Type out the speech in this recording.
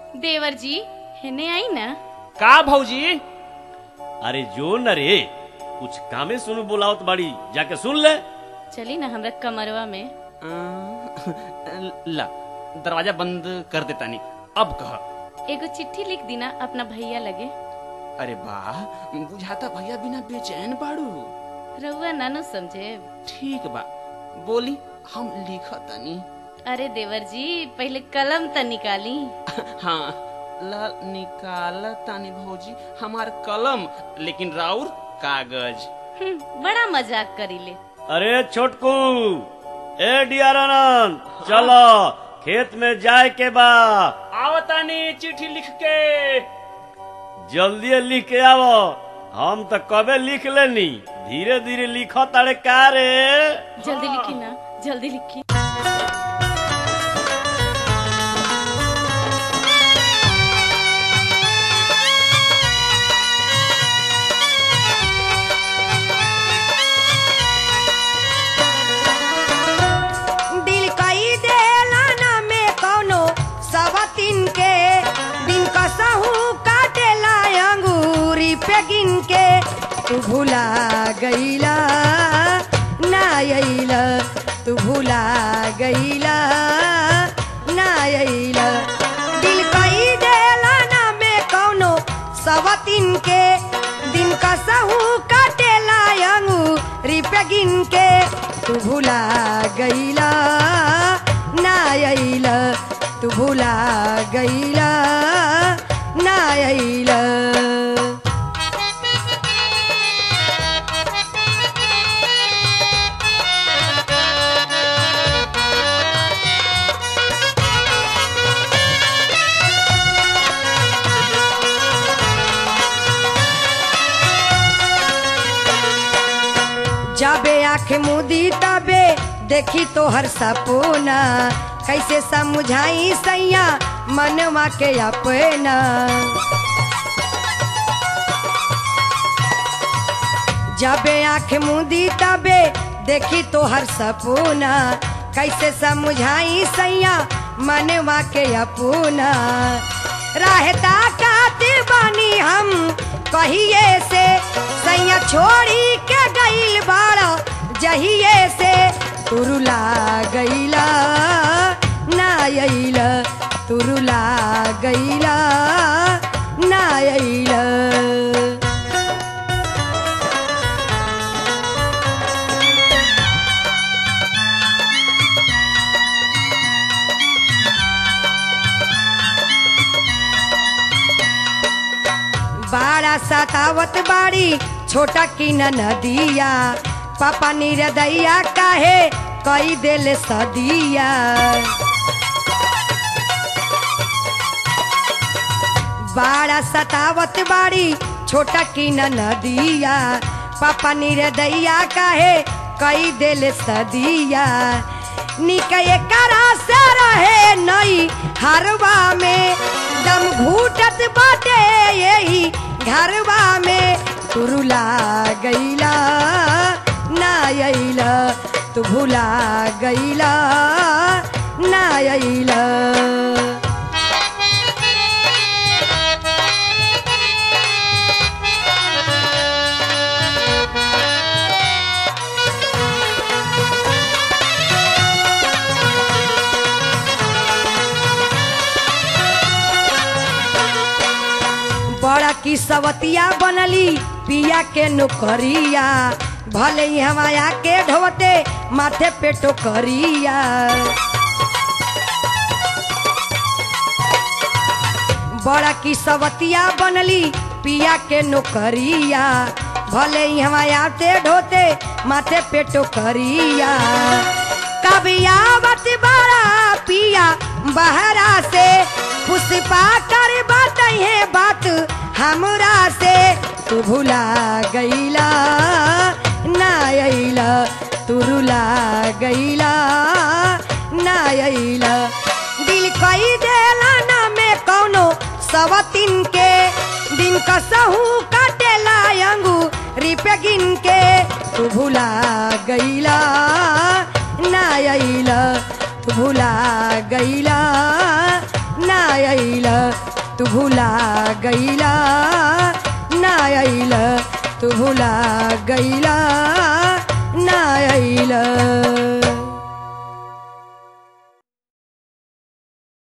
देवर जी हेने आई ना का भौजी अरे जो न रे कुछ कामे सुन बुलावत बाड़ी जाके सुन ले चली ना हमरा कमरवा में अं, ला दरवाजा बंद कर देता नहीं अब कह एगो चिट्ठी लिख दीना अपना भैया लगे अरे वाह बुझाता भैया बिना बेचैन बाड़ू रउआ नानो समझे ठीक बा बोली हम लिखतनी अरे देवर जी पहले कलम त निकाली हाँ ला निकाल तानी भौजी हमार कलम लेकिन राउर कागज हम्म, बड़ा मजाक करीले अरे छोटकू ए डियर आनंद चलो खेत में जाए के बा आवतानी चिट्ठी लिख के जल्दी लिख के आवो हम तो कबे लिख लेनी धीरे धीरे लिखो तारे का रे जल्दी लिखी ना जल्दी लिखी दिल कई देला ना में कौनो सवतिन के दिन कसहू काटेला अंगूरी पे गिन के तू भुला गईला ना अइला तू भुला गईला ना अइला दिल कई देला ना में कौनो सवतिन के दिन कसहू काटेला अंगूरी पे गिन के तू भुला गईला ना अइला तू भुला गईला ना अइला जाबे आँख मुदी तबे देखी तो हर सपना कैसे समझाई सैया मनवा के अपना जाबे आँख मुदी तबे देखी तो हर सपना कैसे समझाई सैया मनवा के अपना रहता काते बानी हम कहिए से सैया छोड़ी के गईल बाड़ा जहिए से तुरुला गईला ना अइला तुरुला गईला ना अइला बाड़ा सतावत बाड़ी छोटा की न नदिया पापा निरदैया काहे कई दिल सदिया बाड़ा सतावत बाड़ी छोटा की न नदिया पापा निरदैया काहे कई दिल सदिया निकये करा से रहे नई हरवा में दम घूटत बाटे यही घरवा में तुरुला गईला ना अइला तू भुला गईला ना अइला बड़ा की सवतिया बनली पिया के नौकरिया भले ही हमाया के ढोते माथे पे टोकरिया बड़ा की सवतिया बनली पिया के नौकरिया भले ही हमाया ते ढोते माथे पे टोकरिया कभी आवत बड़ा पिया बहरा से पुष्पा कर बात है बात हमरा से तू भुला गईला ना अइला तू रुला गईला ना अइला दिल कई देला ना में कौनो सवतिन के दिन कसहू काटेला अंगू रिपे गिन के तू भुला गईला ना अइला तू भुला गईला ना अइल तू भुला गइला ना अइल तू भुला गइला ना अइल